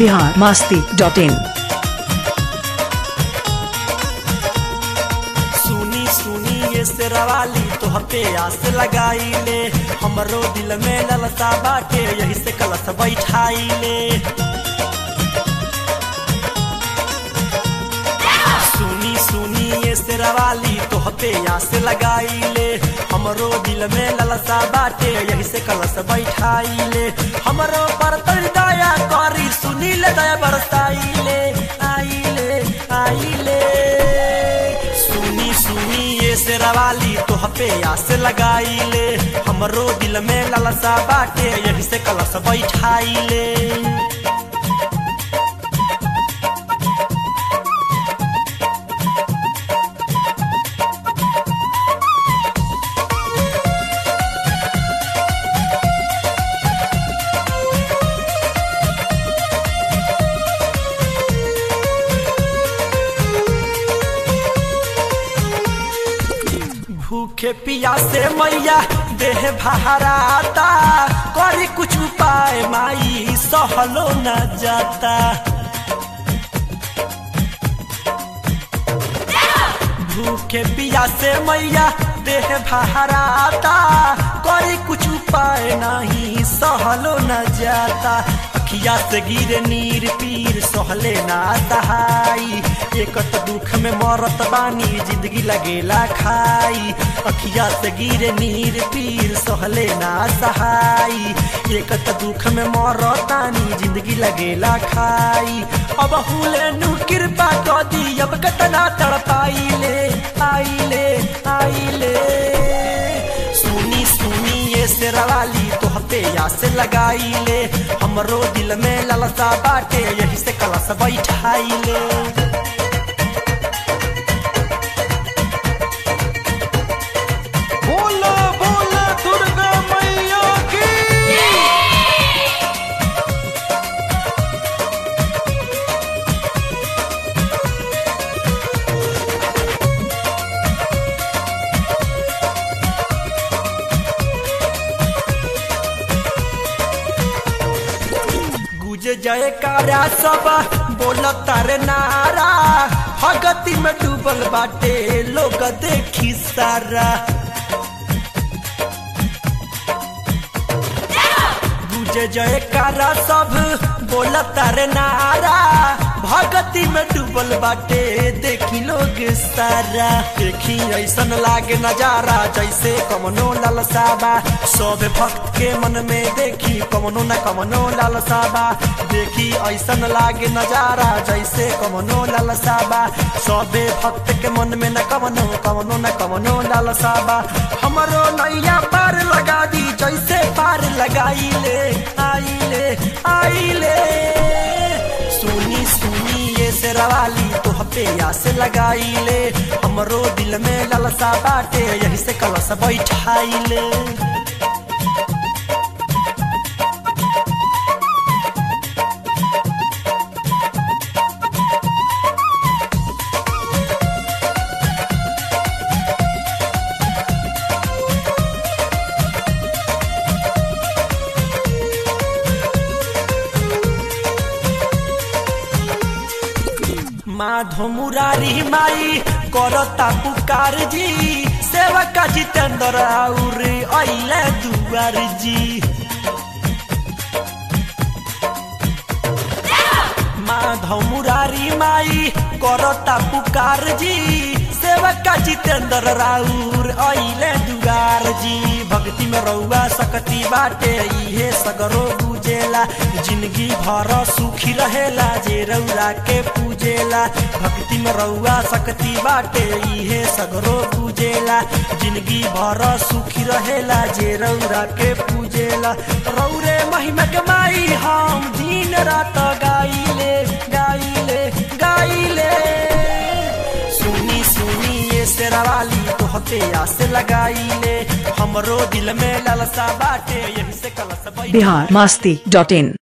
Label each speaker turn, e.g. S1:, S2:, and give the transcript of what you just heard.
S1: Bihar Masti dot in
S2: सुनी सुनी ये शेरवाली तोहर पे आस लगाई ले हमरो दिल में ललसा बाटे यही से कलश बैठाई ले सुनी सुनी ये शेरवाली तोहर पे आस लगाई ले हमरो दिल में ललसा बाटे यही से कलश बैठाई ले हमरो पर तोरी दया करी सुनी ले दया बरसाई ले आई ले आई ले सुनी सुनी ये शेरवाली तोह पे आस लगाई ले हमरो दिल में ललसा बाटे यही से कलश बैठाई ले भूखे पिया से मैया देह बहराता करी कुछ उपाय माई सहलो न जाता भूखे पिया से मैया देह बहराता करी कुछ उपाय नहीं सहलो न जाता अखिया से गिरे नीर पीर सहले ना सहाई एक त दुख में मरत बानी जिंदगी लगेला खाई अखिया से गिरे नीर पीर सहले ना सहाई एक त दुख में मरतानी जिंदगी लगेला खाई अब हुले नु कृपा कर दी अब कतना तड़पाई ले आई ले आई ले सुनी सुनी ये शेरवाली तोह पे आस लगाई ले हमरो दिल में ललसा बाटे यही से कलश बैठाई ले
S3: बोला बोला दुर्गा मैया की
S2: गुज जय कारा सब बोल तारे नारा भगती में डूबल बाटे लोग देखी सारा गुज जय कारा सब बोल तारे नारा भगती में डूबल बाटे देखी लोग सारा देखी ऐसन लागे नजारा जैसे कमनो लालसाबा सब भक्त के मन में देखी कमनो न कमनो लालसाबा देखी ऐसन लागे नजारा जैसे कमनो लालसाबा सबे भक्त के मन में न कमनो कमनो न कमनो लालसाबा हमरो नैया पार लगा दी जैसे पार लगाई ले आई ले आई ले सुनी सुनी ये शेरवाली तोह पे आस लगाई ले हमरो दिल में ललसा बाटे यही से कलश बैठाई ले माधो मुरारी माई करता पुकार जी सेवका जितेंद्र और अइले दुआर जी माधव मुरारी माई करता पुकार जी सेवका जितेंद्र राउर अइले दुआर जी भक्ति में रउआ सकती बाटे इहे सगरो बुझेला जिंदगी भर सुखी रहेला जे रउरा के पूजेला भक्ति में रउआ सकती बाटे इहे सगरो पूजेला जिंदगी भर सुखी रहेला जे रउरा के पूजेला रौरे महिमा के माई हम दिन रात गाइले गाइले गाइले सुनी सुनी ये शेरवाली तोहते आस लगाइले हमरो दिल में ललसा बाटे यही से कलश बैठ
S1: बिहार मास्ती डॉट इन